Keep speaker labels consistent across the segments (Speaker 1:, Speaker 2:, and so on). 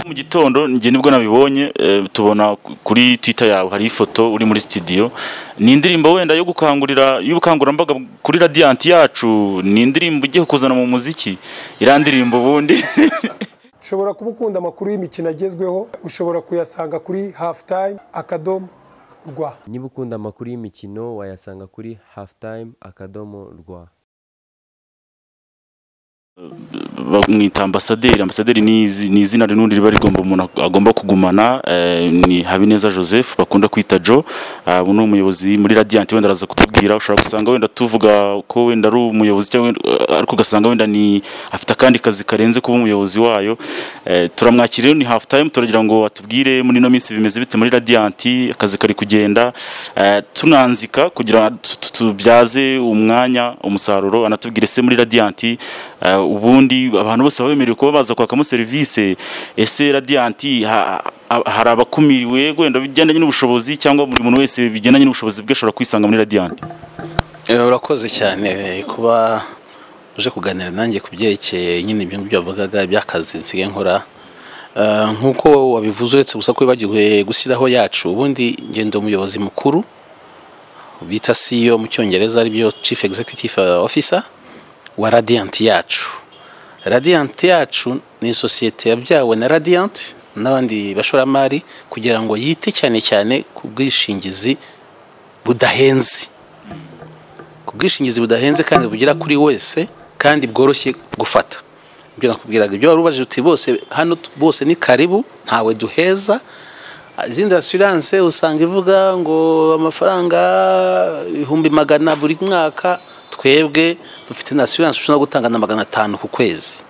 Speaker 1: mu gitondo njye nibwo nabibonye eh, tubona kuri twitter yawe hari ifoto uri muri studio ni indirimbo wenda yo gukangurira y'ubukangurambaga kuri radiant yacu ni indirimbo igiye kuzana mu muziki iriya ndirimbo ubundi
Speaker 2: ushobora kuba ukunda amakuru y'imikino agezweho ushobora kuyasanga kuri hafu tayime akadomo rwa
Speaker 3: niba ukunda amakuru y'imikino wayasanga kuri hafutayime akadomo rwa
Speaker 1: bamwita ambasaderi ambasaderi ni izi- ni izina rinundi riba rigomba umuntu ag- agomba kugumana eh, ni habineza joseph bakunda kwita jo ah, ubu ni umuyobozi muri radiant wenda araza kutubwira ushobora gusanga wenda tuvuga ko wenda ari umuyobozi cyangwa wenda- eh, ariko ugasanga wenda ni afite akandi kazi karenze kuba umuyobozi wayo Eh, turamwakira rero ni hafu tayime turagira ngo atubwire muri ino minsi bimeze bite muri radiant akazi kari kugenda eh, tunanzika kugira ngo tu- tu- tubyaze umwanya umusaruro anatubwire se muri radiant eh, ubundi abantu bose baba bemerewe kuba baza kwakamo serivisi ese radianti ha- ha- hari abakumiriwe wenda bigendanye n'ubushobozi cyangwa buri muntu wese bigendanye n'ubushobozi bwe ashobora kwisanga muri radianti
Speaker 4: Eh, urakoze cyane eh, kuba uje kuganira nanjye ku byerekeye nyine ibyo ngibyo wavugaga iby'akazi nsigaye nkora Eh, nk'uko wabivuze uretse gusa ko wibagiwe gushyiraho yacu ubundi ngendo umuyobozi mukuru bita CEO mu cyongereza aribyo Chief Executive Officer wa Radiant yacu Radiant yacu ni sosiyete yabyawe na Radiant n'abandi bashoramari kugira ngo yite cyane cyane ku bwishingizi budahenze ubwishingizi budahenze kandi bugera kuri wese kandi bworoshye gufata ibyo nakubwiraga ibyo wari ubajije uti bose hano t- bose ni karibu ntawe duheza izindi asiranse usanga ivuga ngo amafaranga ibihumbi magana buri mwaka twebwe dufite na asiranse ushobora gutanga na magana atanu ku kwezi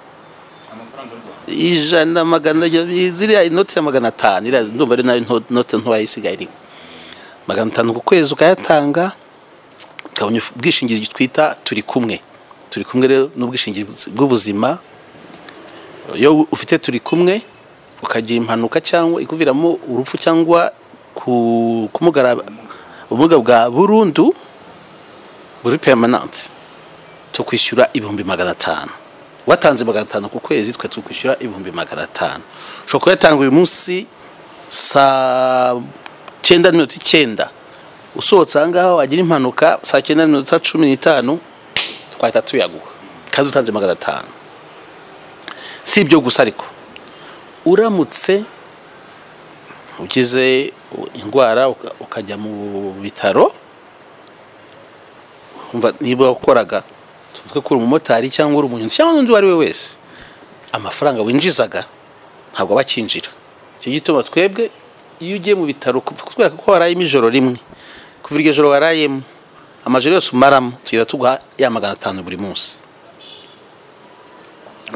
Speaker 4: ijana magana ziriya inoti ya magana atanu iriya ndumva ari nayo nto- note ntoya isigaye irimo magana atanu ku kwezi ukayatanga tukabona ubwishingizi twita turi kumwe turi kumwe rero n'ubwishingizi bw'ubuzima iyo ufite turi kumwe ukagira impanuka cyangwa ikuviramo urupfu cyangwa ku- kumugara ubumuga bwa burundu buri pemananti tukwishyura ibihumbi magana atanu watanze magana atanu ku kwezi twe tukwishyura ibihumbi magana atanu ushobora kuyatanga uyu munsi saa cyenda n'iminota icyenda usohotse aha ngaha wagira impanuka saa cyenda n'iminota cumi n'itanu twahita tuyaguha kandi utanze magana atanu si ibyo gusa ariko uramutse ugize indwara uka- ukajya mu bitaro umva niba wakoraga tuvuge ko uri umumotari cyangwa uri umunyonzi cyangwa n'undi uwo ari we wese amafaranga winjizaga ntabwo aba akinjira icyo gituma twebwe iyo ugiye mu bitaro kutwereka ko warayemo ijoro rimwe kuva iryo joro warayemo amajoro yose umaramo tugenda tuguha ya magana atanu buri munsi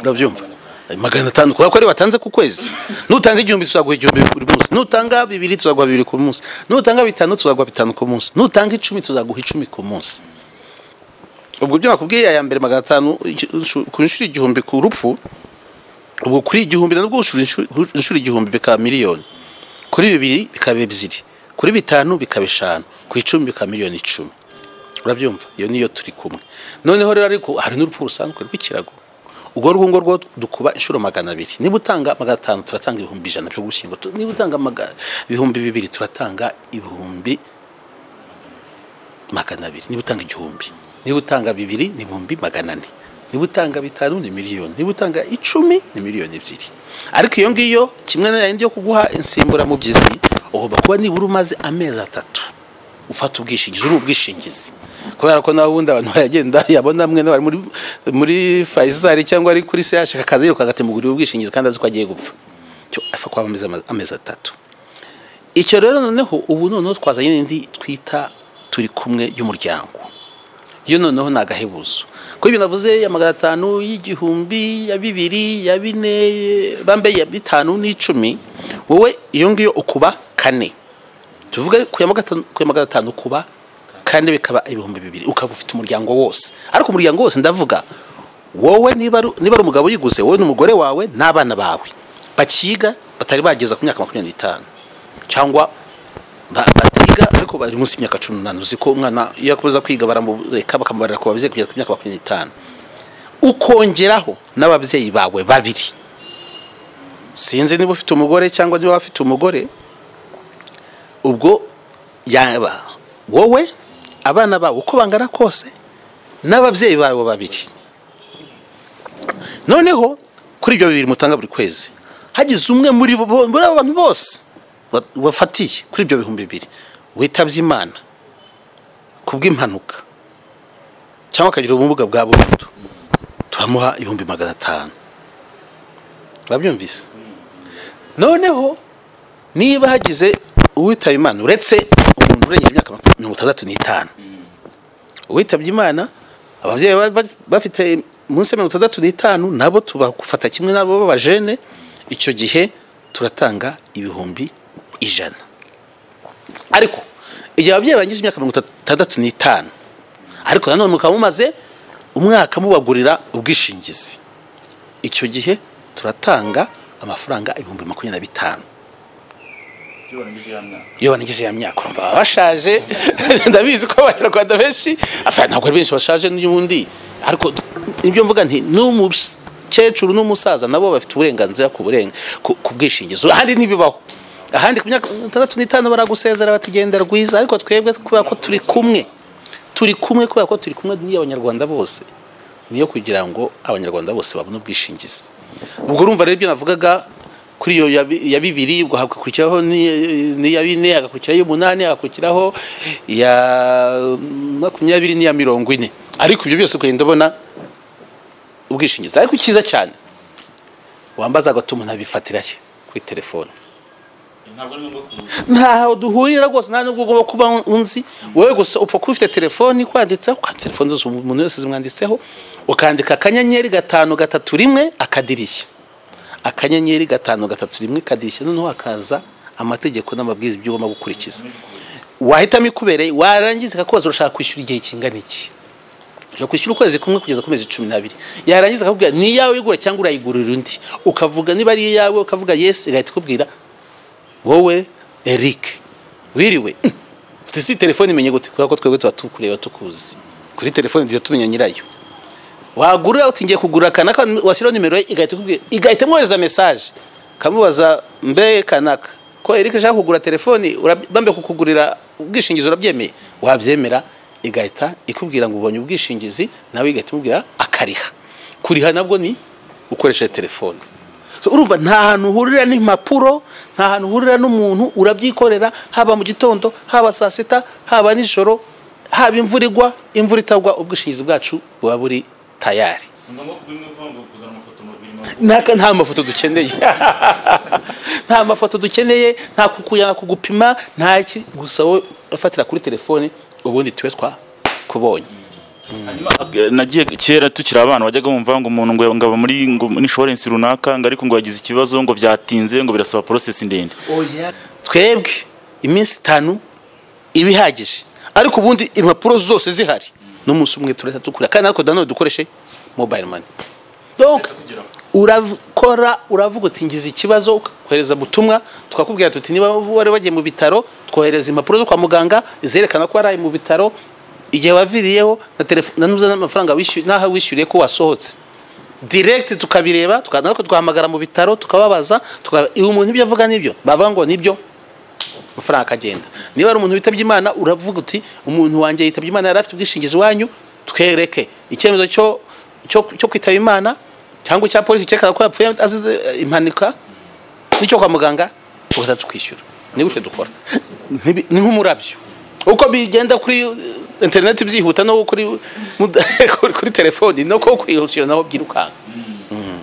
Speaker 4: urabyumva Ayo magana atanu kubera ko ari watanze ku kwezi nutange igihumbi tuzaguha igihumbi buri munsi nutanga bibiri tuzaguha bibiri ku munsi nutanga bitanu tuzaguha bitanu ku munsi nutanga icumi tuzaguha icumi ku munsi ubwo ibyo nakubwiye aya mbere magana atanu iki- inshu- ku inshuro igihumbi ku rupfu ubwo kuri igihumbi nabwo ushura inshu- inshuro igihumbi bikaba miliyoni kuri bibiri bikaba ebyiri kuri bitanu bikaba eshanu ku icumi bikaba miliyoni icumi urabyumva iyo niyo turi kumwe noneho rero ariko hari n'urupfu rusanzwe rw'ikirago ubwo rwo ngorwo dukuba inshuro magana abiri niba utanga magana atanu turatanga ibihumbi ijana byo gushyingura Tu- niba utanga maga- ibihumbi bibiri turatanga ibihumbi magana abiri niba utanga igihumbi niba utanga bibiri ni ibihumbi magana ane niba utanga bitanu ni miliyoni niba utanga icumi ni miliyoni ebyiri ariko iyo ngiyo kimwe na yindi yo kuguha insimburamubyizi ugomba kuba nibura umaze amezi atatu ufata ubwishingizi uri ubwishingizi kubera ko nawe ubundi abantu baragenda yabona mwe n'abari muri muri fayisari cyangwa ari kuri se yashaka akazi yirukanka ati mugurire ubwishingizi kandi azi ko agiye gupfa cyo afa kuba amezi amezi atatu icyo rero noneho ubu noneho twazanye n'indi twita turi kumwe y'umuryango yo noneho ni agahebuzo kuko ibyo navuze ya magana atanu y'igihumbi ya bibiri ya bine bambe ya bitanu n'icumi wowe iyo ngiyo ukuba kane tuvuge ku ya magata- ku ya magana atanu ukuba kane bikaba ibihumbi bibiri ukaba ufite umuryango wose ariko umuryango wose ndavuga wowe niba ari niba ari umugabo uyiguze wowe n'umugore wawe n'abana bawe bakiga batari bageza ku myaka makumyabiri n'itanu cyangwa ba- batiga ariko bari munsi y'imyaka cumi n'umunani uzi ko umwana iyo akomeza kwiga baramureka bakamubarira ku babyeyi kugeza ku myaka makumyabiri n'itanu ukongeraho n'ababyeyi bawe babiri sinzi niba ufite umugore cyangwa niba afite umugore ubwo yaba wowe abana bawe uko bangana kose n'ababyeyi bawe babiri noneho kuri ibyo bibiri mutanga buri kwezi hagize umwe muri bo muri abo bantu bose ba- bafatiye kuri ibyo bihumbi bibiri witabye imana ku bw'impanuka cyangwa akagira ubumuga bwa burundu turamuha ibihumbi magana atanu babyumvise noneho niba hagize uwitaba imana uretse umuntu urengeje imyaka mirongo itandatu n'itanu uwitabye imana ababyeyi baba ba- bafite munsi ya mirongo itandatu n'itanu nabo tubafata kimwe nabo b'abajene icyo gihe turatanga ibihumbi ijana ariko igihe ababyeyi bangije imyaka mirongo itandatu n'itanu ariko nanone mukaba mumaze umwaka mubagurira ubwishingizi icyo gihe turatanga amafaranga ibihumbi makumyabiri na bitanu iyo banigije ya myaka urumva baba bashaje ndabizi ko abanyarwanda benshi afana ntabwo ari benshi bashaje n'ubundi ariko ibyo mvuga nti n'umukecuru n'umusaza nabo bafite uburenganzira ku burenga ku ku bwishingizi ahandi ntibibaho ahandi ku myaka itandatu n'itanu baragusezera batigenda rwiza ariko twebwe kubera ko turi kumwe turi kumwe kubera ko turi kumwe n'iy'abanyarwanda bose niyo kugira ngo abanyarwanda bose babone ubwishingizi ubwo urumva rero ibyo navugaga kuri iyo ya bi- ya bibiri ubwo hagakurikiraho n'i- n'iya bine hagakurikiraho iy'umunani hagakurikiraho iya makumyabiri n'iya mirongo ine ariko ibyo byose ukagenda ubona ubwishingizi ariko cyiza cyane wambaza agatuma ntabifatira he kuri telefone ntaho duhurira rwose nta nubwo ugomba kuba unzi wowe gusa upfa kuba ufite telefoni kwanditseho kandi telefoni zose umuntu wese zimwanditseho ukandika akanyenyeri gatanu gatatu rimwe akadirishya akanyenyeri gatanu gatatu rimwe kadirishya noneho hakaza amategeko n'amabwiriza ibyo ugomba gukurikiza wahitamo ikubereye warangiza ikakubaza urashaka kwishyura igihe kingana iki ushobora kwishyura ukwezi kumwe kugeza ku mezi cumi n'abiri yarangiza akakubwira ni iyawe wigura cyangwa urayigurira undi ukavuga niba ari iyawe ukavuga yesi igahita ikubwira wowe eric wiriwe ufite si telefone imenye gute kubera ko twebwe tuba tukureba tukuzi kuri telefone tujya tumenya nyirayo wagura uti ngiye kugura kanaka washyiraho nimero ye igahita ikubwira igahita imwohereza mesaje kamubaza mbe kanaka ko eric ashaka kugura telefoni urab- bambe kukugurira ubwishingizi urabyemeye wabyemera igahita ikubwira ngo ubonye ubwishingizi nawe igahita imubwira akariha kuriha nabwo ni ukoresheje telefone So, urumva nta hantu uhurira n'impapuro nta hantu uhurira n'umuntu urabyikorera haba mu gitondo haba saa sita haba nijoro haba imvura igwa imvura itagwa ubwishingizi bwacu buba buri tayari Naka- nta mafoto dukeneye nta mafoto dukeneye nta kukuyana kugupima nta iki gusa wowe ufatira kuri telefone ubundi tube twakubonye
Speaker 1: Eh, nagiye kera tukiri abana wajyaga wumva ngo umuntu ngo ngaba muri ngo muri insurance runaka ngo ariko ngo yagize ikibazo ngo byatinze ngo birasaba process ndende
Speaker 4: twebwe iminsi itanu iba ihagije ariko ubundi impapuro zose zihari n'umunsi umwe turahita dukura kandi natwe nanone dukoreshe mobile money donc urakora uravuga uti ngize ikibazo ukohereza ubutumwa twakubwira tuti niba wari wagiye mu bitaro twohereza impapuro zo kwa muganga zerekana ko waraye mu bitaro igihe waviriyeho na telefone n'amafaranga wishyuye n'aho wishyuriye ko wasohotse direct tukabireba tukaza natwe twahamagara mu bitaro tukababaza tuka- iwe umuntu ibyo avuga nibyo bavuga ngo nibyo amafaranga akagenda niba ari umuntu witabye imana uravuga uti umuntu wanjye yitabye imana yari afite ubwishingizi wanyu twereke icyemezo cyo cyo cyo kwitaba imana cyangwa icya polisi cyerekana ko yapfuye azize eh, impanuka n'icyo kwa muganga tugahita tukishyura ni gutyo dukora Ntibi- ni nk'umurabyo uko bigenda kuri eh, interineti byihuta no kuri muda- kuri- kuri telefoni no ko kwihutira naho byirukanka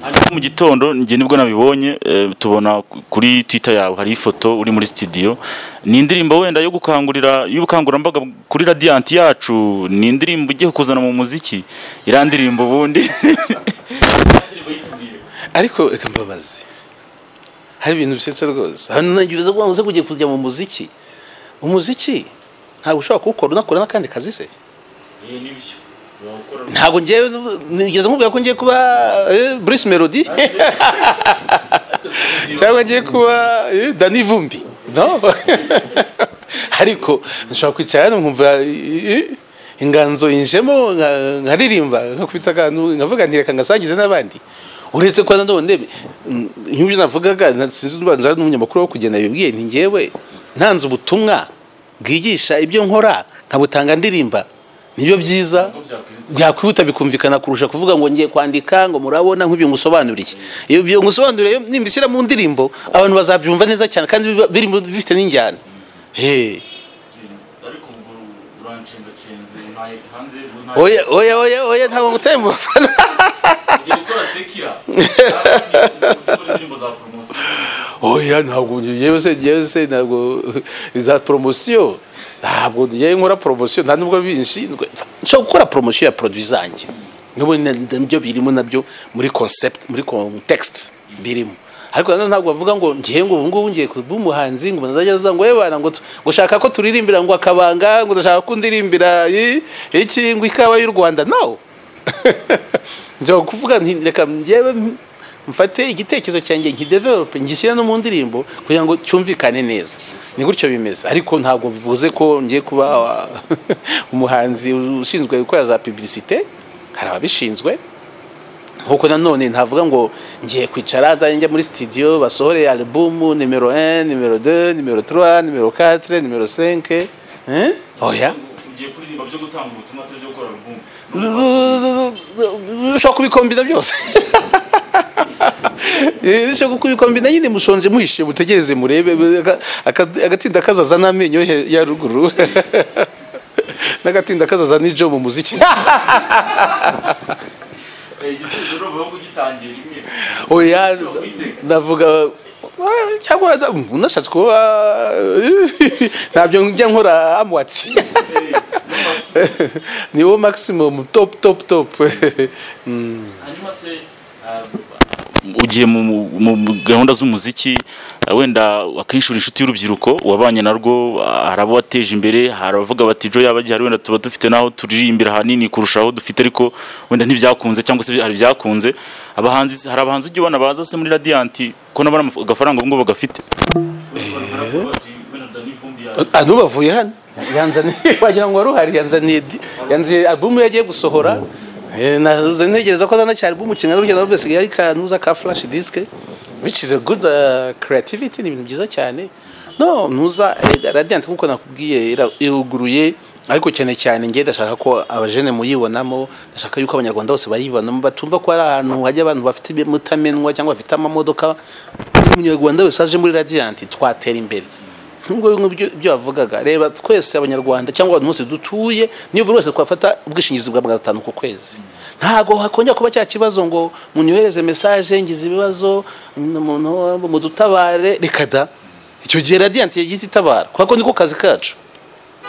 Speaker 1: hanyuma mu gitondo njye nibwo nabibonye eh, tubona ku- kuri twitter yawe hari ifoto uri muri studio ni indirimbo wenda yo gukangurira y'ubukangurambaga kuri radiant yacu ni indirimbo ugiye kuzana mu muziki iriya ndirimbo ubundi
Speaker 4: ariko reka mbabaze hari ibintu bisetse rwose hano nagize ngo uze kujya kujya mu muziki umuziki ntabwo ushobora kuwukora unakora n'akandi kazi se ntabwo ngewe nigeze nkubwira ko ngiye kuba eh, Bruce Melody cyangwa ngiye kuba eh, Danny Vumbi no ariko nshobora kwicara hano nkumva eh, eh, inganzo yinjemo nka- nkaririmba nkakubita akantu nkavuga nti reka ngasangize n'abandi uretse ko nanone mm, nk'ibyo navugaga na- sinzi ubanza n'umunyamakuru wo kugenda yabibwiye nti njyewe ntanze ubutumwa bwigisha ibyo nkora nkabutanga ndirimba nibyo byiza byakwihuta bikumvikana kurusha kuvuga ngo ngiye kwandika ngo murabona nk'ibyo ngusobanuriye iyo ibyo ngusobanuriye nimbishyira mu ndirimbo abantu bazabyumva neza cyane kandi biba- biri mu- bifite n'injyana hey.
Speaker 1: ariko ubwo uranshengacenze ntaye hanze
Speaker 4: oya oya oya oya ntabwo ngutaye mu bafana
Speaker 1: ngiye gukora sekira gukora indirimbo za poromosiyo
Speaker 4: oya ntabwo njyewe se njyewe se ntabwo za poromosiyo ntabwo njyewe nkora poromosiyo nta nubwo binshinzwe nshobora gukora poromosiyo ya produit zanjye n'ubundi nabyo birimo nabyo muri concept muri context birimo ariko nanone ntabwo bavuga ngo ngiye ngo ubu ngubu ngiye kuba umuhanzi ngo umuntu azajya aza ngo yebana ngo tu- ngo ushaka ko turirimbira ngo akabanga ngo ndashaka ko ndirimbira i- iki ngo ikawa y'u rwanda no njya kuvuga nti reka njyewe mfate igitekerezo cyanjye nkidevelope ngishyira no mu ndirimbo kugira ngo cyumvikane neza ni gutyo bimeze ariko ntabwo bivuze ko ngiye kuba wa- umuhanzi ushinzwe gukora za publicité hari ababishinzwe nkuko nanone ntavuga ngo ngiye kwicara nzajya njya muri studio basohore album nimero 1 nimero 2 nimero 3 nimero 4 nimero 5 eh oya
Speaker 1: ugiye kuririmba byo gutanga ubutumwa atari byo gukora alubumu
Speaker 4: ushobora kubikombina byose ushobora kubikombina nyine mushonje muhishe mutegereze murebe aka- aka- agatinda kazaza n'amenyo he- ya ruguru n'agatinda kazaza n'ijo mu muziki
Speaker 1: igisubizo ni ubuvuga ugitangiye rimwe
Speaker 4: oya navuga ah, cyangwa nada- unashatse kuba ntabyo njya nkora amwatsi
Speaker 1: Eh, n'amatsiko.
Speaker 4: niwo maximum top top top Mm.
Speaker 1: hanyuma se ah, ugiye mu mu- mu gahunda z'umuziki ah, wenda akenshi uri inshuti y'urubyiruko wabanye narwo ah, hari abo wateje imbere hari abavuga bati jo yaba gihari wenda tuba dufite n'aho turirimbira hanini kurusha aho dufite ariko wenda ntibyakunze cyangwa se hari ibyakunze abahanzi hari abahanzi ujya ubona baza se muri radiyanti ko nabona agafaranga ubwo bagafite
Speaker 4: Ah, ntubavuye hano yanzaniye wagira ngo wari uhari yanzaniye di- yanzaniye albumu yagiye gusohora Eh, nazo ntegereza ko zana cyane albumu kingana n'urugendo rwose yari kanuza ka flash disk which is a good uh, creativity ni ibintu byiza cyane no ntuza eh, radiant nkuko nakubwiye ira- iruguruye ariko cyane cyane ngiye ndashaka ko abajene muyibonamo ndashaka yuko abanyarwanda bose bayibonamo batumva ko ari ahantu hajya abantu bafite mutamenwa cyangwa bafite amamodoka umunyarwanda wese aje muri radiant twatera imbere nk'ubwo bimwe byo- byo wavugaga reba twese abanyarwanda cyangwa abantu bose dutuye niyo buri wese twafata ubwishingizi bwa magana atanu ku kwezi ntabwo hakongera kuba cya kibazo ngo munyohereze mesaje ngize ibibazo umuntu mudutabare reka da icyo gihe radiyanti yagiye itabara kubera ko niko kazi kacu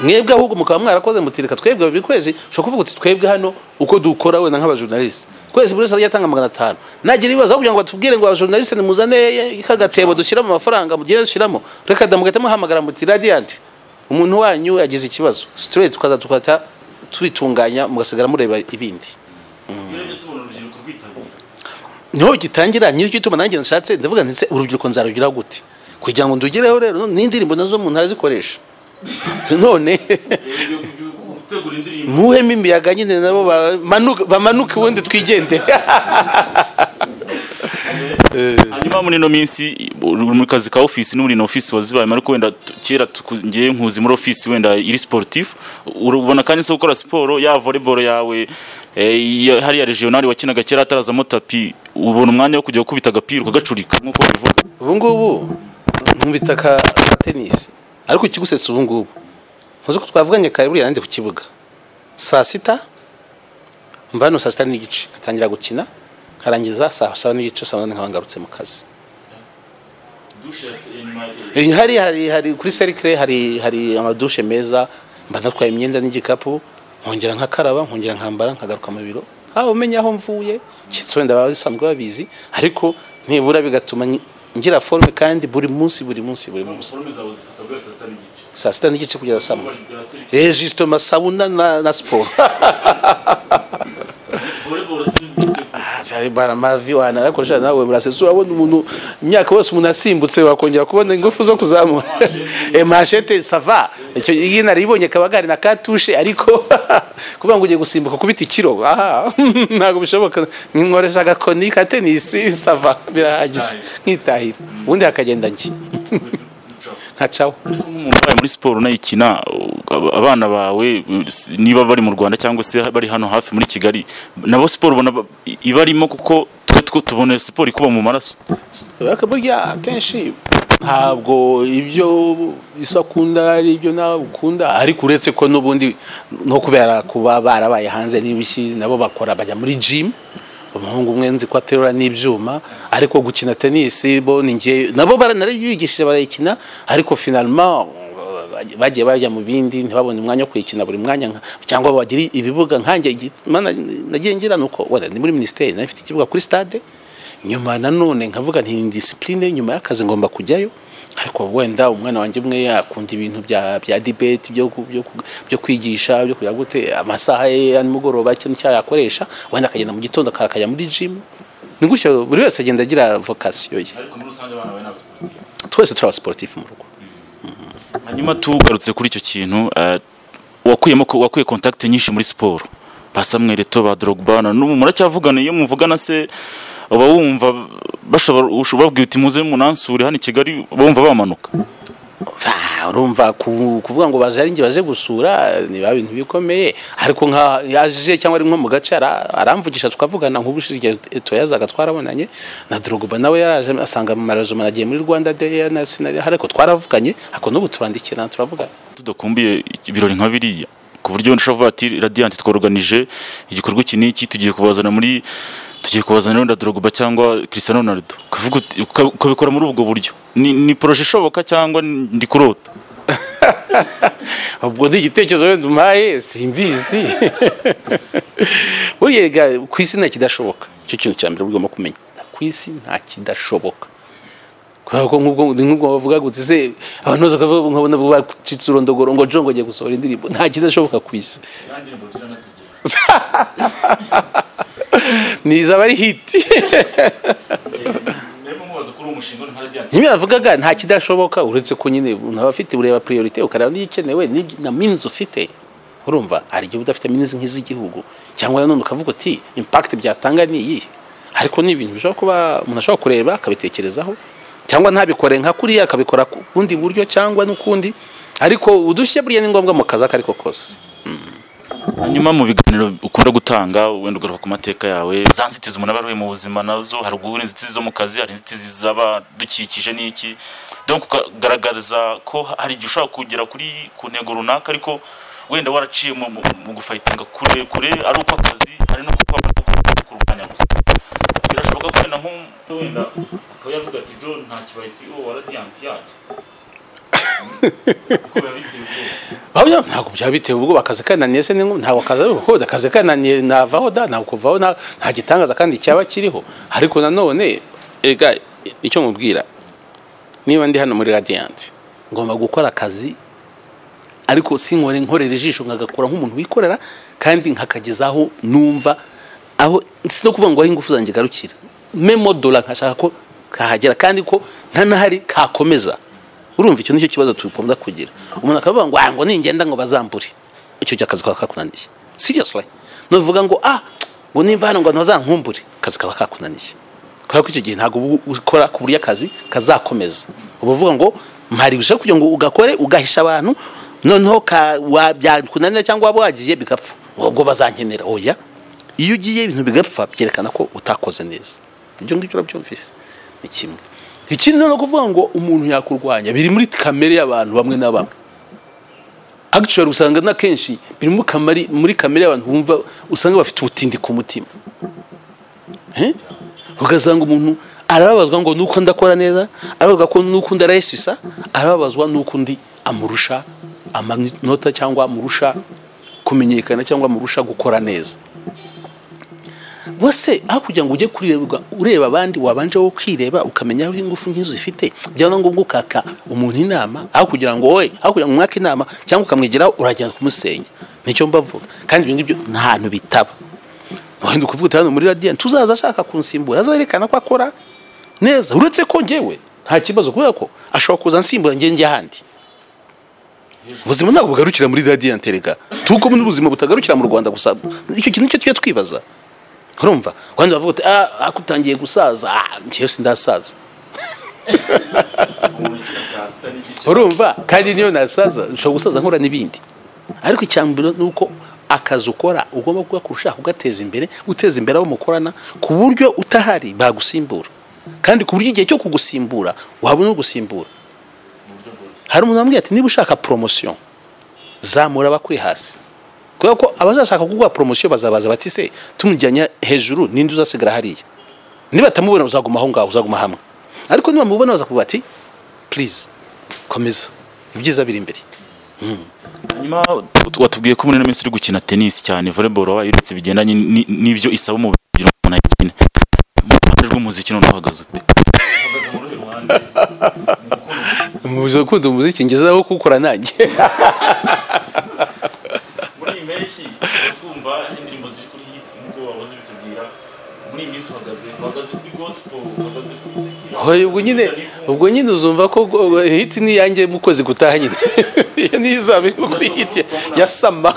Speaker 4: mwebwe ahubwo mukaba mwarakoze mutirika twebwe buri kwezi ushobora kuvuga uti twebwe hano uko dukora wenda nk'abajournaliste kwezi buri wese ajya atanga magana atanu nagira ibibazo aho kugira ngo batubwire ngo abajournaliste nimuzane kagatebo dushyiramo amafaranga mugende dushyiramo reka da mugahita muhamagara muti radiant umuntu wanyu yagize ikibazo straight tukaza tukahita tubitunganya mugasigara mureba ibindi niho gitangira nyiri cy'ituma nanjye nshatse ndavuga nti se urubyiruko nzarugiraho gute kugira ngo ndugereho rero n'indirimbo nazo umuntu arazikoresha none
Speaker 1: gutegura indirimbo
Speaker 4: muhemo imiyaga nyine nabo bamanuke bamanuke ubundi twigendere
Speaker 1: hanyuma muri ino minsi uri mu kazi ka ofisi n'ubu ino ofisi wazibayemo ariko wenda tu- kera tuku- ngiye nkuzi muri ofisi wenda iri sportif urabona kandi se gukora siporo ya volleyball yawe eh, iya- hariya regional wakinaga kera hatarazamo tapi ubona umwanya wo kujya gukubita agapira ukagacurika nk'uko bivuga
Speaker 4: ubu ngubu nkubita ka ka tenisi ariko ikigusetsa ubu ngubu ntuzi ko twavuganye kare buriya nandi ku kibuga saa sita mva hano saa sita n'igice nkatangira gukina nkarangiza saa saba n'igice saa munani nkaba ngarutse mu kazi Eh, hari hari hari kuri serikire hari hari amadushe meza mba natwaye imyenda n'igikapu nkongera nkakaraba nkongera nkambara nkagaruka mu biro aho umenya aho mvuye kitso wenda baba basanzwe babizi ariko nibura bigatuma ngi- ngira forme kandi buri munsi buri munsi buri munsi saa sita n'igice kugeza saa moya Eh, justement sauna na, na siporo
Speaker 1: volleyball si
Speaker 4: bara mavi wanarakoresha nawe burasetse urabona umuntu imyaka yose umuntu asimbutse wakongera kubona ingufu zo kuzamura Eh, mashete sava icyo iyi naribonye kabagari na katushe ariko kuvuga ngo ugiye gusimbuka kubita ikiro aha ntabwo bishoboka ninkoresha agakoni ka tenisi sava birahagije nkitahira ubundi hakagenda njye nkacaho
Speaker 1: nk'umuntu ubaye muri siporo unayikina ab- abana bawe s- niba bari mu rwanda cyangwa se bari hano hafi muri kigali nabo siporo ubona ba- i- iba arimo kuko twe two tubona siporo ikuba mu maraso
Speaker 4: ariko burya akenshi ntabwo ibyo isi akunda ari ibyo nawe ukunda ariko uretse ko n'ubundi no kubera kuba barabaye hanze n'ibiki nabo bakora bajya muri jimu umuhungu umwe nzi ko aterura n'ibyuma ariko gukina tenisi bo ni ngewe nabo bara- narayibigishije barayikina ariko finalima bagiye bajya mu bindi ntibabone umwanya wo kuyikina buri mwanya nka- cyangwa bagire ibibuga nkanjye igi- mana nagiye ngira nuko wenda ni muri minisiteri nayo ifite ikibuga kuri stade nyuma nanone nkavuga nti ni disipurine nyuma y'akazi ngomba kujyayo ariko wenda umwana wanjye umwe akunda ibintu bya bya dibeti byo ku- byo ku- byo kwigisha byo kujya gute amasaha ye ya nimugoroba cyangwa icyo yakoresha wenda akagenda mu gitondo akajya muri jimu ni gutyo buri wese agenda agira vokasiyo ye
Speaker 1: ariko muri rusange abana bawe n'abasiporutifu
Speaker 4: twese turi abasiporutifu mu rugo
Speaker 1: hanyuma tugarutse kuri icyo kintu eh, wakuyemo ko- wakuye kontakite nyinshi muri siporo ba Samuel Eto'o ba Drogba na n'ubu muracyavugana iyo muvugana se uba wumva bashobora ushobora kubwira uti muze munansure hano i Kigali bumva bamanuka
Speaker 4: Va, urumva ku- kuvuga ngo baje ari njye baje gusura ni ba bintu bikomeye ariko nka yaje cyangwa ari nko mu gace ara- aramvugisha tukavugana nk'ubushize igihe Eto'o yazaga twarabonanye na Drogba nawe yaraje asanga mu marajoma nagiye muri Rwanda Day na Sinari ariko twaravuganye ariko n'ubu turandikirana turavugana
Speaker 1: tudakumbuye ibirori nka biriya ku buryo ushobora kuvuga ati radiyanti tworoganije igikorwa iki n'iki tugiye kubazana muri tugiye kubazana wenda Drogba cyangwa Cristiano Ronaldo ukavuga uti- uka- ukabikora muri ubwo buryo ni, ni proje ishoboka cyangwa ni- ndi kurota
Speaker 4: ubwo ni igitekerezo wenda umpaye simbizi buriya ga- ku isi nta kidashoboka icyo kintu cya mbere ugomba kumenya ku isi nta kidashoboka kubera ko nk'ubwo ni nk'ubwo bavuga gutse se abantu bose bakavuga nkabona bacitse urondogoro ngo jongo agiye gusohora indirimbo nta kidashoboka ku isi ni izaba ari hiti nyine yavugaga nta kidashoboka uretse ko nyine umuntu aba afite ureba priorite ukareba n'igikenewe n'igi- na minizi ufite urumva hari igihe uba udafite minizi nk'iz'igihugu cyangwa nanone ukavuga uti impact byatanga ni iyihe ariko ni ibintu bishobora kuba umuntu ashobora kureba akabitekerezaho cyangwa ntabikore nka kuriya akabikora ku bundi buryo cyangwa n'ukundi ariko udushya buriya ni ngombwa mu kazi ako ariko kose
Speaker 1: hanyuma mu biganiro ukunda gutanga wenda ugaruka ku mateka yawe za nzitizi umuntu aba aruye mu buzima nazo hari ubwo hari inzitizi zo mu kazi hari inzitizi z'abadukikije n'iki donc ukagaragariza ko hari igihe ushobora kugera kuri ku ntego runaka ariko wenda waraciye mu, mu, mu gufayitinga kure kure ari uko akazi hari no kuko kurwanya gusa birashoboka ko wenda nk'u- wenda akaba yavuga ati jo nta kibaye CEO wa Radiant yacu kuko biba biteye ubwoba
Speaker 4: Bawuya ntabwo byaba bitewe ubwo bakaze kananiye se ni nko- ntabwo akaze ari ukoda akaze kananiye navaho da ntabwo kuvaho na- nta gitangaza kandi cyaba kiriho ariko nanone ega icyo mubwira niba ndi hano muri Radiant ngomba gukora akazi ariko sinkore nkorera ijisho nkagakora nk'umuntu wikorera kandi nkakageza aho numva aho si no kuvuga ngo aho ingufu zanjye garukira memo dola nkashaka ko kahagera kandi ko ntanahari kakomeza urumva icyo nicyo kibazo tugomba kugira umuntu akavuga ngo "Ah, ngo ningenda ngo bazambure icyo gihe akazi kaba kakunaniye seriously nuvuga ngo ah ngo nimba hano ngo ntazankumbure akazi kaba kakunaniye kubera ko icyo gihe ntabwo uba ukora ku buryo akazi kazakomeza uba uvuga ngo mpari gushaka kugira ngo ugakore ugahisha abantu noneho ka- wa- byakunanira cyangwa waba wagiye bigapfa ubwo bazankenera oya iyo ugiye ibintu bigapfa byerekana ko utakoze neza ibyo ngibyo urabyumvise ni kimwe ikindi ni no kuvuga ngo umuntu yakurwanya biri muri kamere y'abantu bamwe na bamwe agiciro usanga na kenshi biri muri kamari muri kamere y'abantu bumva usanga bafite ubutindi ku mutima Eh? ugasanga umuntu arababazwa ngo nuko ndakora neza arababazwa ko nuko ndarayisusa arababazwa nuko undi amurusha amanota cyangwa amurusha kumenyekana cyangwa amurusha gukora neza bose aho kugira ngo ujye kurireba ureba abandi wabanje wo kwireba ukamenya aho ingufu nk'izo zifite byaba ngombwa ukaka umuntu inama aho kugira ngo wowe aho kugira ngo umwaka inama cyangwa ukamwigiraho uragenda kumusenya nicyo mbavuga kandi ibyo ngibyo nta hantu bitaba wenda ukuvuga uti hano muri radiyanti tuzaza ashaka kunsimbura azerekana ko akora neza uretse ko ngewe nta kibazo kubera ko ashobora kuza ansimbura njye njya ahandi ubuzima ntabwo bugarukira muri radiyanti rega tuko n'ubuzima butagarukira mu rwanda gusa icyo kintu cyo tujya twibaza urumva wenda bavuga uti ah akutangiye gusaza ah njyewe sindasaza urumva kandi niyo nasaza ushobora gusaza nkora n'ibindi ariko icyambere ni uko akazi ukora ugomba kugakora ushaka kugateza imbere uteza imbere abo mukorana ku buryo utahari bagusimbura kandi ku buryo igihe cyo kugusimbura wabona ugusimbura hari umuntu wambwiye ati niba ushaka poromosiyo zamura abakuri hasi kubera ko abazashaka kuguha poromosiyo bazabaza bati se tumujyanye hejuru ninde uzasigara hariya niba atamubona uzaguma aho ngaho uzaguma hamwe ariko niba mubona baza kuvuga ati purize komeza ibyiza biri imbere
Speaker 1: hanyuma watubwiye ko muri ino minsi uri gukina tenisi cyane volleyball wabaye uretse bigendanye ni- n'ibyo isaba umubiri kugira ngo umuntu ayikine mu ruhande rw'umuziki none uhagaze ute
Speaker 4: mu buzima gukunda umuziki ngezeho kuwukora nanjye
Speaker 1: muri iyi mpeshyi twumva indirimbo ziri kuri hiti nk'uko wahoze ubitubwira muri iyi minsi uhagaze uhagaze kuri gospel uhagaze kuri sekira
Speaker 4: Hoya, ubwo nyine ubwo nyine uzumva ko go- hiti ni iyanjye mu kwezi gutaha nyine iyo niyo izaba irimo kuri hiti ya sama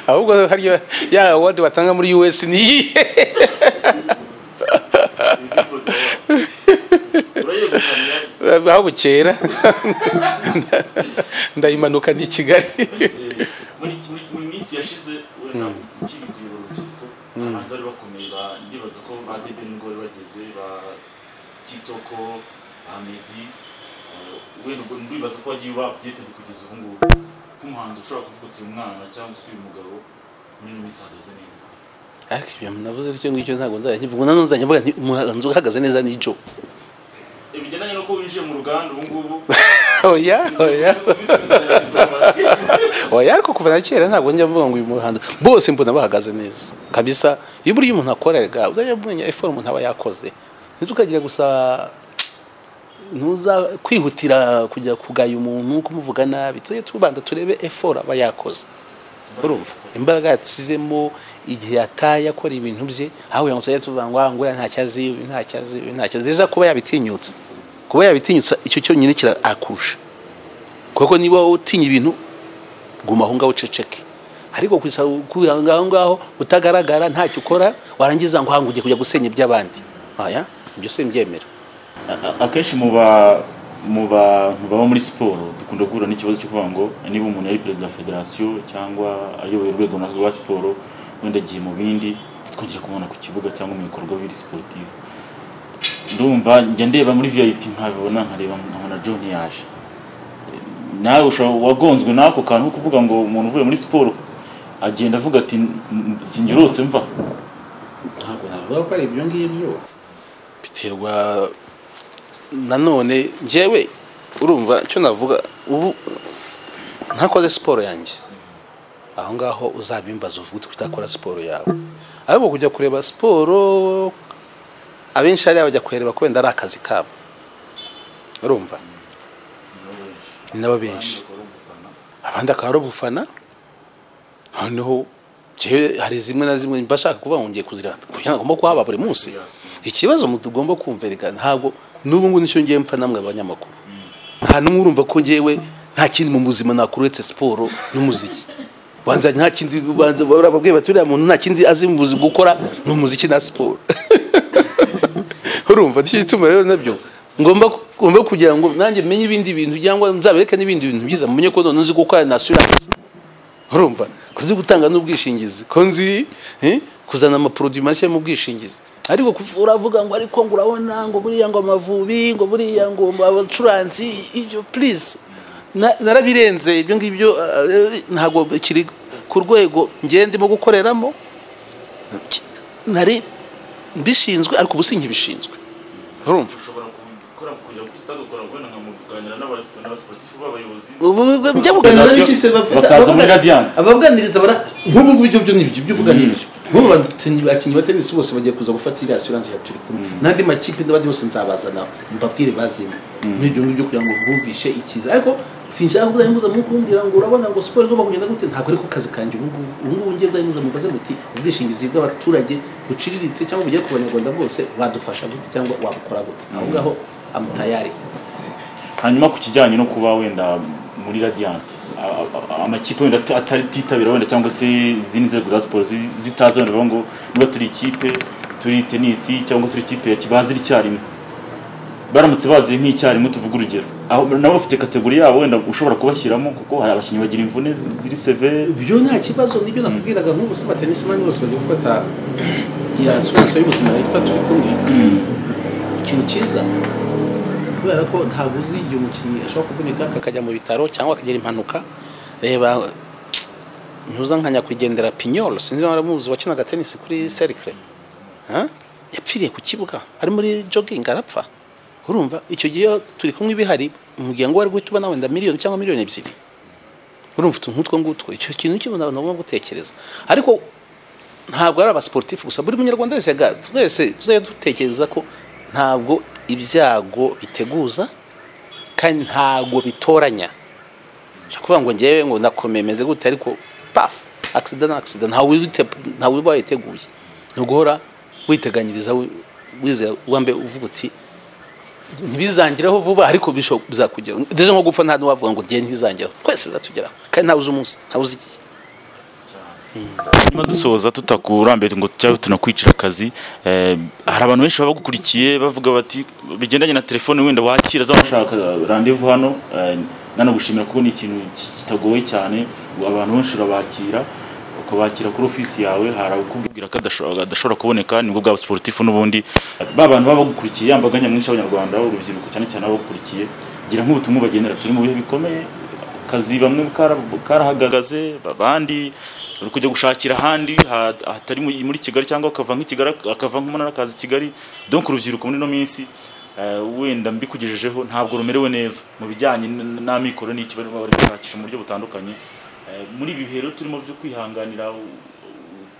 Speaker 4: ahubwo hariyo ya awadi batanga muri us ni iyihe
Speaker 1: urayegukana
Speaker 4: aho bukera ndayimanuka ni i kigali
Speaker 1: muri muri muri minsi yashize wenda ukiri ku rubyiruko abahanzi bari bakomeye ba- ndibaza ko ba debe nibwo bari bageze ba kitoko ba medi eh, wenda ubwo ndibaza ko wagiye uba updated kugeza ubu ngubu nk'umuhanzi ushobora kuvuga uti uyu mwana cyangwa se uyu mugabo muri ino minsi ahagaze neza
Speaker 4: ariko ibyo navuze icyo ngicyo ntabwo nzajya nkivuga nanone nzajya mvuga nti umuhanzi uhagaze neza ni jo
Speaker 1: Eh, bigendanye nuko winjiye mu ruganda ubu ngubu
Speaker 4: oya oya
Speaker 1: ubisubizanya information.
Speaker 4: oya ariko kuva na kera ntabwo njya mvuga ngo uyu muhanzi bose mbona bahagaze neza kabisa iyo buriya umuntu akorerega uzajya umenya efora umuntu aba yakoze ntitukagira gusa ntuza kwihutira kujya kugaya umuntu kumuvuga nabi tujye tubanza turebe efora aba yakoze urumva imbaraga yasizemo igihe yataye akora ibintu bye aho kugira ngo tujye tuvuga ngo ah, nguriya ntacyo azi uyu ntacyo azi uyu ntacyo azi biza kuba yabitinyutse kuba yabitinyutse icyo cyonyine kirakurusha kuko niba utinya ibintu guma aho ngaho uceceke ariko kwisa kugira ngo aho ngaho utagaragara ntacyo ukora warangiza ngo hangu ugiye kujya gusenya iby'abandi aya ibyo simbyemera
Speaker 1: A- akenshi mu ba mu ba mu baba muri siporo dukunda guhura n'ikibazo cyo kuvuga ngo niba umuntu yari perezida wa federasiyo cyangwa ayoboye urwego runaka rwa siporo wenda agiye mu bindi twongera kumubona ku kibuga cyangwa mu bikorwa biri siporutifu ndumva njya ndeba muri vip nkabibona nkareba nkabona john yaje nawe ushobora wagonzwe n'ako kantu ko kuvuga ngo umuntu uvuye muri siporo agenda avuga ati sinjye urose mva
Speaker 4: ntabwo navuga ko ari ibyo ngibyo biterwa nanone njyewe urumva icyo navuga ubu ntakoze siporo yanjye aho ngaho uzabimbaza uvuga uti utakora siporo yawe ariko kujya kureba siporo abenshi hariya bajya kureba ko wenda ari akazi kabo urumva ni nabo benshi abandi akaba ari ubufana noneho jewe hari zimwe na zimwe mba nshaka kuba ngiye kuzira kugira ngo ngomba kuhaba buri munsi ikibazo mu- tugomba kumvirika ntabwo n'ubu ngubu nicyo ngiye mpfa namwe abanyamakuru nta n'umwe urumva ko ngewe nta kindi mu buzima nakora uretse siporo n'umuziki banza nta kindi banza barababwiye bati uriya muntu nta kindi azi mu buzima gukora ni umuziki na siporo urumva nicyo gituma rero nabyo ngomba ngomba kugira ngo nanjye menye ibindi bintu cyangwa nzabereke n'ibindi bintu byiza mumenye ko none uzi gukora na assurance urumva ko uzi gutanga n'ubwishingizi ko nzi eh, kuzana amaporoduwi mashya mu bwishingizi ariko kuv- uravuga ngo ariko ngo urabona ngo buriya ngo amavubi ngo buriya ngo abacuranzi ibyo please Na- narabirenze ibyo ngibyo eh, ntabwo kiri ku rwego njye ndimo gukoreramo Ki- nari mbishinzwe ariko ubu sinkibishinzwe urumva
Speaker 1: ushobora gukora kujya kuri stade ukora wenda nka mu kuganira n'abasi- n'abasportifu b'abayobozi
Speaker 4: ubu ubu- njya kuganira
Speaker 1: Bakaza muri Radiant.
Speaker 4: ababuganiriza bara nk'ubu ngubu ibyo byo ni ibyo ibyo uvuga ni ibyo nk'ubu bakinnyi ba tenisi bose bagiye kuza gufata iriya asiranse ya turi kumwe n'andi makipe n'abandi bose nzabazana mbabwire bazime muri ibyo ngibyo kugira ngo bumvishe ikiza ariko sinshaka kuzajya muza mu kumbwira ngo urabona ngo siporo igomba kugenda gute ntabwo ariko kazi kanjye ubu ngubu ubu ngubu ngiye muzajya muza mubaze muti ubwishingizi bw'abaturage buciriritse cyangwa bugere ku banyarwanda bose wadufasha gute cyangwa wabukora gute aho ngaho amutayari
Speaker 1: hanyuma ku kijyanye no kuba wenda muri radiyanti a- a- amakipe wenda ata- atatitabira wenda cyangwa se izindi nzego za siporo zi- zitaza wenda bavuga ngo niba turi ikipe turi tenisi cyangwa turi ikipe ya ki- bazi icyarimwe baramutse bazi nk'icyarimwe tuvuga urugero aho nabo bafite kategori yabo wenda ushobora kubashyiramo kuko hari abakinnyi bagira imvune zi- ziri severe
Speaker 4: ibyo nta kibazo nibyo nakubwiraga nk'ubu se batenismani bose bagiye gufata iya asiranse y'ubuzima yitwa turi kumwe ikintu cyiza kubera ko ntabwo uzi igihe umukinnyi ashobora kuvunika akajya mu bitaro cyangwa akagira impanuka reba ntuza nka nyakwigendera pinyoro sinzi niba waramuzi wakinaga tenisi kuri serikire yapfiriye ku kibuga ari muri jogging arapfa urumva icyo gihe iyo turi kumwe bihari mugihe ngo wari guhita ubona wenda miliyoni cyangwa miliyoni ebyiri urumva utuntu nk'utwo ngutwo icyo kintu cy'ubuntu nagomba gutekereza ariko ntabwo ari abasiporutifu gusa buri munyarwanda wese ga- twese tuzajya dutekereza ko ntabwo ibyago biteguza kandi ntabwo bitoranya ushobora kuvuga ngo ngewe ngo nakomeye meze gute ariko pafu akisida ni akisida ntawe wite- ntawe uba wayiteguye ni uguhora witeganyiriza wi- wizera wambe uvuga uti ntibizangiraho vuba ariko bisho- bizakugeraho ndetse nko gupfa nta n'uwavuga ngo ngiye ntibizangiraho twese bizatugeraho kandi ntawe uzi umunsi ntawe uzi igihe
Speaker 1: hanyuma dusoza tutakurambiwe ngo cyangwa tunakwicira akazi eh, hari abantu benshi baba bagukurikiye bavuga bati bigendanye na telefone wenda wakira za bashaka randevu hano eh, nanagushimira kuko ni ikintu ki- kitagoye cyane abantu benshi urabakira ukabakira kuri ofisi yawe hari abakubwira ko adasho- adashobora kuboneka nibwo bwaba siporutifu n'ubundi ba bantu baba bagukurikiye yambaga nyamwinshi y'abanyarwanda urubyiruko cyane cyane baba bagukurikiye gira nk'ubutumwa ubagenera turi mu bihe bikomeye akazi bamwe kara- karahagaze abandi uri kujya gushakira ahandi ha- hatari mu- muri kigali cyangwa akava nk'ikigali akava nk'umunara akaza i kigali donc urubyiruko muri ino minsi eh, wenda mbikugejejeho ntabwo rumerewe neza mu bijyanye n- n'amikoro n'iki bari bari gushakisha mu buryo butandukanye Eh, muri ibi bihe rero turimo byo kwihanganira u- u-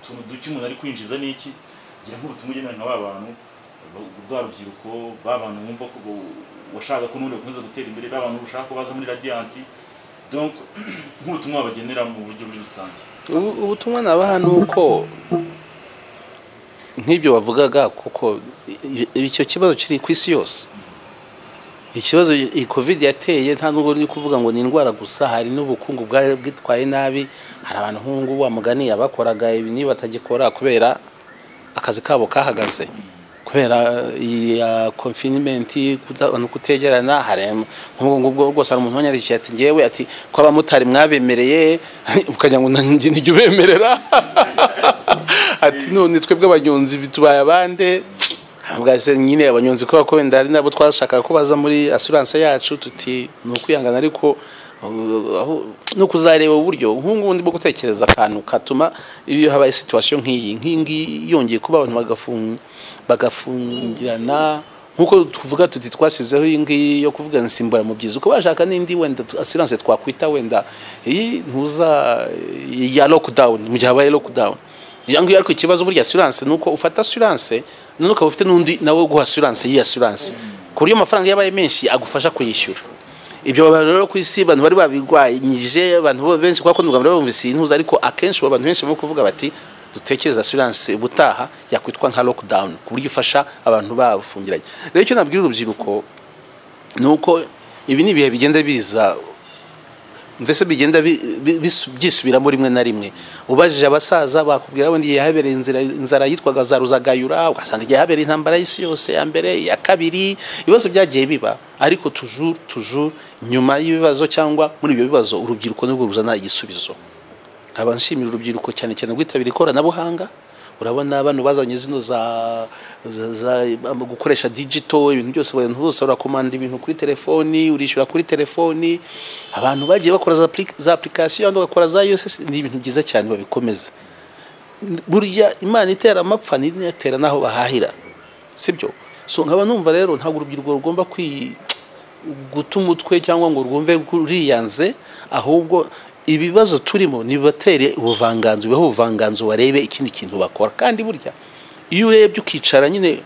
Speaker 1: utuntu duke umuntu ari kwinjiza n'iki gira nk'ubutumwa ugendana na ba bantu ba- rwa rubyiruko ba bantu wumva ko bo- washaka ko n'ubundi bakomeza gutera imbere ba bantu ushaka ko baza muri radiyanti donc nk'ubutumwa bagenera mu buryo muri rusange
Speaker 4: Ubu- ubutumwa nabaha ni uko nk'ibyo wavugaga kuko i- i- icyo kibazo kiri ku isi yose ikibazo iyi covid yateye nta nubwo uri kuvuga ngo ni indwara gusa hari n'ubukungu bwari bwitwaye nabi hari abantu nk'ubu ngubu wamugani abakoraga ibi niba batagikora kubera akazi kabo kahagaze kubera iya confinement kuta- abantu kutegerana hari nk'ubwo ngubwo rwose hari umuntu wanyarikiye ati ngewe ati ko abamotari mwabemereye ukagira ngo nanjye nijya ubemerera ati none twebwe abanyonzi bitubaye abande bwase nyine abanyonzi kubera ko wenda ari nabo twashakaga ko baza muri assurance yacu tuti ni ukwihangana ariko uh, aho- no kuzareba uburyo nk'ubu ngubu ndimo gutekereza akantu katuma iyo habaye situation nk'iyi nk'iyi ngiyi yongeye kuba abantu bagafung- bagafungirana nk'uko tuvuga tuti twasizeho iyi ngiyi yo kuvuga nsimbura mu byiza uko bashaka n'indi wenda tu- assurance twakwita wenda iyi ntuza ya lockdown mu gihe habaye lockdown iyo ngiyo ariko ikibazo burya assurance ni uko ufata assurance none ukaba ufite n'undi nawe guha assurance y'iyi assurance ku buryo amafaranga iyo abaye menshi agufasha kuyishyura ibyo abantu rero ku isi abantu bari babigwanyije abantu bo benshi kuko n'u Rwanda bumvise iyi ntuza ariko akenshi abantu benshi barimo kuvuga bati dutekereze assurance ubutaha yakwitwa nka lockdown ku buryo ifasha abantu bafungiranye rero icyo nabwira urubyiruko ni uko ibi ni ibihe bigenda biza mbese bigenda bi- bi- bisu- byisubiramo rimwe na rimwe ubajije abasaza bakubwira wenda igihe habereye inzira- inzara yitwaga za ruzagayura ugasanga igihe habereye intambara y'isi yose ya mbere iya kabiri ibibazo byagiye biba ariko tujuru tujuru nyuma y'ibibazo cyangwa muri ibyo bibazo urubyiruko nibwo ruzana igisubizo nkaba nshimira urubyiruko cyane cyane rwitabira ikoranabuhanga urabona bano bazanye zino za, za, za ama- gukoresha digito ibintu byose abantu bose urakomanda ibintu kuri telefoni urishyura kuri telefoni abantu bagiye bakora za, applic- za application abandi bagakora za USSD ni ibintu byiza cyane babikomeze burya imana itera amapfa n'inatera n'aho bahahira sibyo so nkaba numva rero ntabwo urubyiruko rugomba kwi guta umutwe cyangwa ngo rwumve ruriyanze ahubwo ibibazo turimo nibatere ubuvanganzo bibaho ubuvanganzo barebe ikindi kintu bakora kandi burya iyo urebye ukicara nyine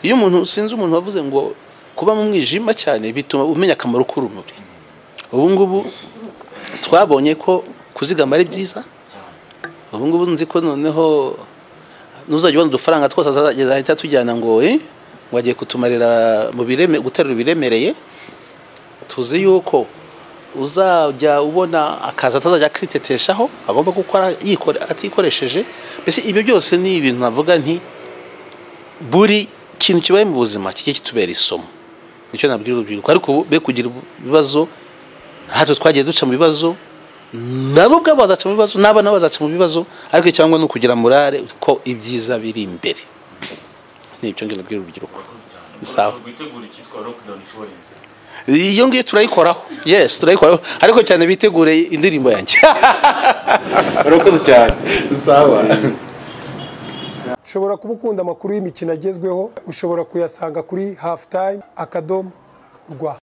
Speaker 4: iyo umuntu sinzi umuntu wavuze ngo kuba mu mwijima cyane bituma umenya akamaro k'urumuri ubu ngubu twabonye ko kuzigama ari byiza ubu ngubu nzi ko noneho n'uzajya ubona udufaranga twose azageza ahita atujyana ngo eh, ngo agiye kutumarira mu bireme guterura ibiremereye tuzi yuko uzajya ubona akazi atazajya akiteteshaho agomba gukora yikore- atikoresheje mbese ibyo byose ni ibintu navuga nti buri kintu kibaye mu buzima kijye kitubera isomo nicyo nabwira urubyiruko ariko ubu be kugira ibibazo natwe twagiye duca mu bibazo nabo ubwabo bazaca mu bibazo n'abana nabo bazaca mu bibazo ariko cyangwa ni ukugira morale ko ibyiza biri imbere ni ibyo ngibyo nabwira urubyiruko sawa
Speaker 1: rwitegura icyitwa lockdown insurance
Speaker 4: iyo ngiyo turayikoraho yes turayikoraho ariko cyane bitegure indirimbo yanjye
Speaker 1: urakoze cyane
Speaker 4: sawa
Speaker 2: ushobora kuba ukunda amakuru y'imikino agezweho ushobora kuyasanga kuri hafu tayime akadomo rwa